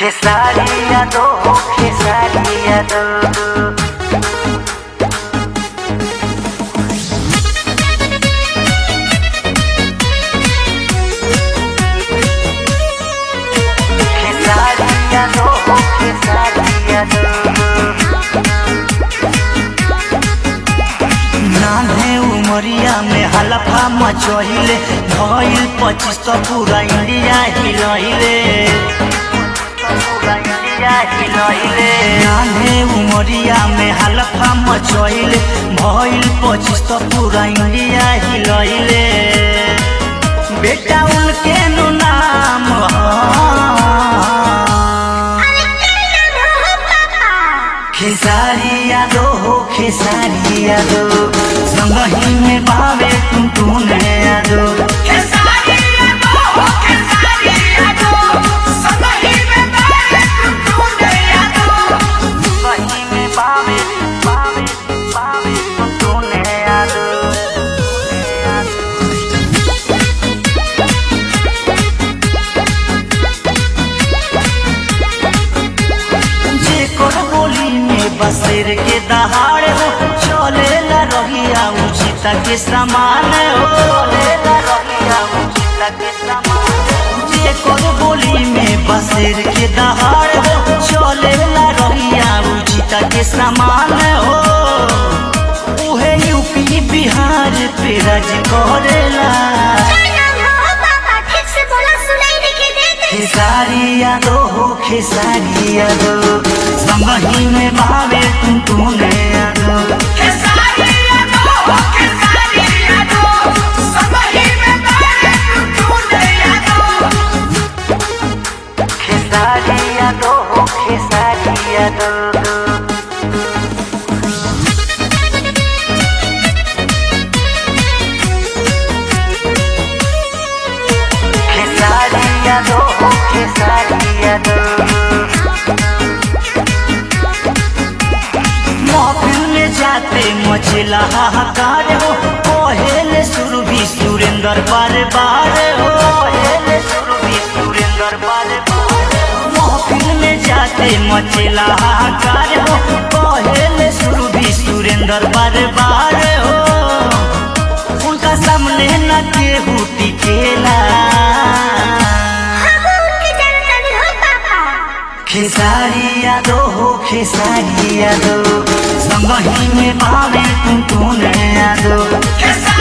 Cesaria do, cesaria do. Cesaria do, cesaria do. नान्हे उमरिया में हलफा मचहिले भइल पच्चीस तो पूरा इंडिया हिलहिले नान्हे उमरिया में हलफा मचहिले भइल पच्चीस तो पूरा इंडिया हिलहिले बेटा उनके नु नाम खेसारी यादो हो खेसारी यादो संगही में बावे तुम तूने यादो संगही में बावे बावे बावे तुम तूने यादो जे कर बोली में बसेर के दहाड़ हो चले ला रहिया उचित के समान हो चले ला रहिया उचित के समान जे कर बोली में बसेर के दहाड़ हो चले ला रहिया उचित के समान हो उहे यूपी बिहार पे राज करेला खेसारी यादो हो खेसारी यादो संगही में भावे तुम तूने यादो खेसारी यादो हो खेसारी यादो खेसारी यादो हो खेसारी यादो महफिल में जाते मचला हाहाकार हो पहले शुरू भी सुरेंद्र बार बार हो पहले शुरू भी सुरेंद्र बार बार महफिल में जाते मचला हाहाकार हो पहले शुरू भी सुरेंद्र बार बार हो उनका सामने न केहू टिकेला खेसारी यादो हो खेसारी यादो संगही में भावे तुम तूने यादो Yes,